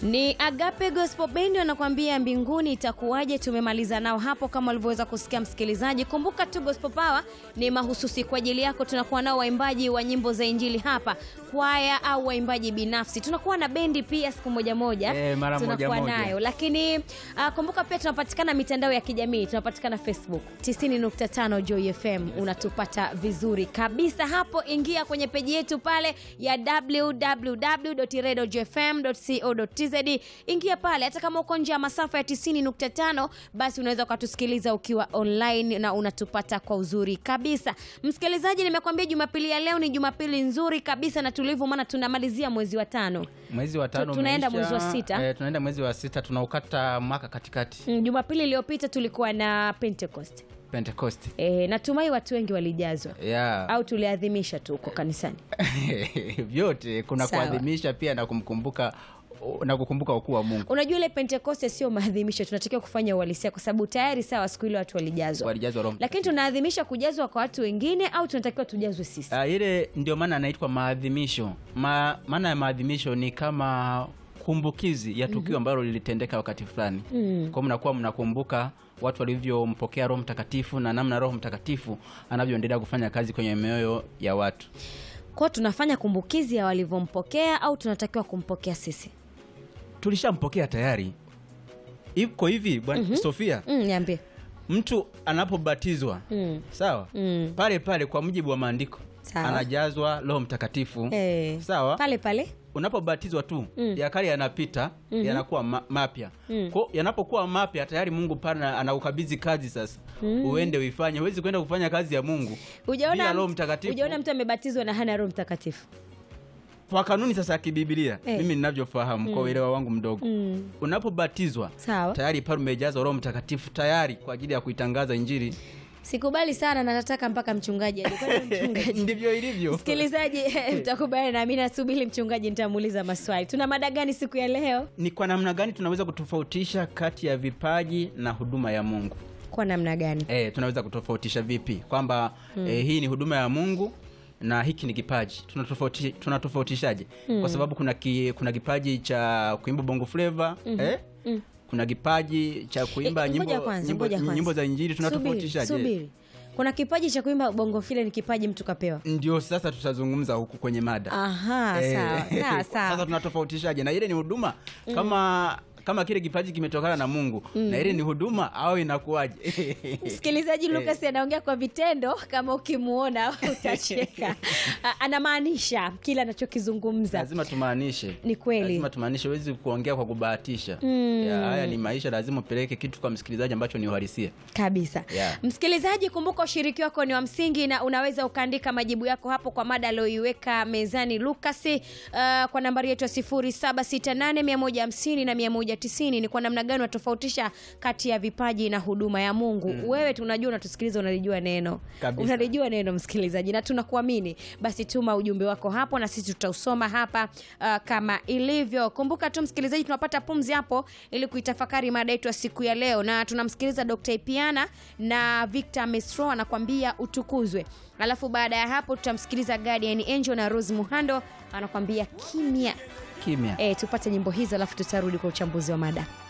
Ni Agape Gospel Band wanakuambia mbinguni itakuwaje. Tumemaliza nao hapo, kama ulivyoweza kusikia msikilizaji. Kumbuka tu Gospel Power ni mahususi kwa ajili yako. Tunakuwa nao waimbaji wa nyimbo za injili hapa, kwaya au waimbaji binafsi. Tunakuwa na bendi pia siku moja moja, Eh, mara moja tunakuwa moja. nayo lakini uh, kumbuka pia tunapatikana mitandao ya kijamii, tunapatikana Facebook 90.5 Joy FM, unatupata vizuri kabisa hapo. Ingia kwenye peji yetu pale ya www.radiojfm.co.tz, ingia pale. Hata kama uko nje ya masafa ya 90.5, basi unaweza ukatusikiliza ukiwa online na unatupata kwa uzuri kabisa. Msikilizaji, nimekwambia Jumapili ya leo ni Jumapili nzuri kabisa na tulivu, maana tunamalizia mwezi wa tano. Mwezi wa tano tunaenda umeisha. mwezi wa sita. Eh, tunaenda mwezi wa sita tunaukata mwaka katikati Mm, Jumapili iliyopita tulikuwa na Pentecost. Pentecost. E, natumai watu wengi walijazwa Yeah. au tuliadhimisha tu huko kanisani. Vyote kuna Sawa. kuadhimisha pia na kumkumbuka na kukumbuka ukuu wa Mungu. Unajua ile Pentekoste sio maadhimisho, tunatakiwa kufanya uhalisia, kwa sababu tayari sawa, siku ile watu walijazwa, Walijazwa Roho lakini tunaadhimisha kujazwa kwa watu wengine au tunatakiwa tujazwe sisi? Ah, ile ndio maana anaitwa maadhimisho. Ma, maana ya maadhimisho ni kama kumbukizi ya tukio ambalo lilitendeka wakati fulani. Mm. Kwa mnakuwa mnakumbuka watu walivyompokea Roho Mtakatifu na namna Roho Mtakatifu anavyoendelea kufanya kazi kwenye mioyo ya watu. Kwao tunafanya kumbukizi ya walivyompokea au tunatakiwa kumpokea sisi? Tulishampokea tayari. Iko hivi bwana Sofia, Mm, niambie. mtu anapobatizwa Mm. sawa, Mm. pale pale kwa mujibu wa maandiko Sawa. anajazwa Roho Mtakatifu Eh, sawa. pale pale unapobatizwa tu Mm. ya kale yanapita yanakuwa ma mapya Mm. Kwa- yanapokuwa mapya tayari Mungu pana anaukabidhi kazi sasa uende uifanye huwezi kwenda kufanya kazi ya Mungu bila Hujaona Roho mtu- Mtakatifu hujaona mtu amebatizwa na hana Roho Mtakatifu? kwa kanuni sasa ya kibibilia Eh. mimi ninavyofahamu kwa uelewa wangu mdogo Mm. unapobatizwa Sawa. tayari pale umejazwa Roho Mtakatifu tayari kwa ajili ya kuitangaza Injili Sikubali sana na nataka mpaka mchungaji aje. Kwani mchungaji ndivyo ilivyo Msikilizaji, mtakubali nami, nasubiri mchungaji, nitamuuliza maswali. Tuna mada gani siku ya leo? ni kwa namna gani tunaweza kutofautisha kati ya vipaji na huduma ya Mungu Kwa namna gani? E, tunaweza kutofautisha vipi kwamba e, hii ni huduma ya Mungu na hiki ni kipaji tunatofauti, tunatofautishaje kwa sababu kuna, ki, kuna kipaji cha kuimba bongo flava eh? kuna kipaji cha kuimba Eh, nyimbo, ngoja kwanza, nyimbo, ngoja kwanza. nyimbo za injili Subiri, tunatofautishaje subiri. Kuna kipaji cha kuimba bongo file, ni kipaji mtu kapewa. ndio sasa tutazungumza huku kwenye mada Aha, Eh, sawa sawa sasa sawa. tunatofautishaje na ile ni huduma kama kama kile kipaji kimetokana na Mungu na ile ni huduma au inakuwaje Msikilizaji, Lucas anaongea kwa vitendo, kama ukimuona utacheka. A- Anamaanisha kile anachokizungumza. lazima tumaanishe Ni kweli. lazima tumaanishe huwezi kuongea kwa kubahatisha ya, haya ni maisha lazima upeleke kitu kwa msikilizaji ambacho ni uhalisia kabisa Yeah. msikilizaji kumbuka ushiriki wako ni wa msingi na unaweza ukaandika majibu yako hapo kwa mada aliyoiweka mezani lukasi uh, kwa nambari yetu ya 768150150 na 190 ni kwa namna gani unatofautisha kati ya vipaji na huduma ya mungu wewe tunajua unatusikiliza unalijua neno Kabisa. unalijua neno msikilizaji na tunakuamini basi tuma ujumbe wako hapo na sisi tutausoma hapa uh, kama ilivyo kumbuka tu msikilizaji tunapata pumzi hapo ili kuitafakari mada yetu ya siku ya leo na tunamsikiliza dr ipiana na victor mesro anakwambia utukuzwe alafu baada ya hapo tutamsikiliza guardian angel na rose muhando anakwambia kimya kimya e, tupate nyimbo hizo alafu tutarudi kwa uchambuzi wa mada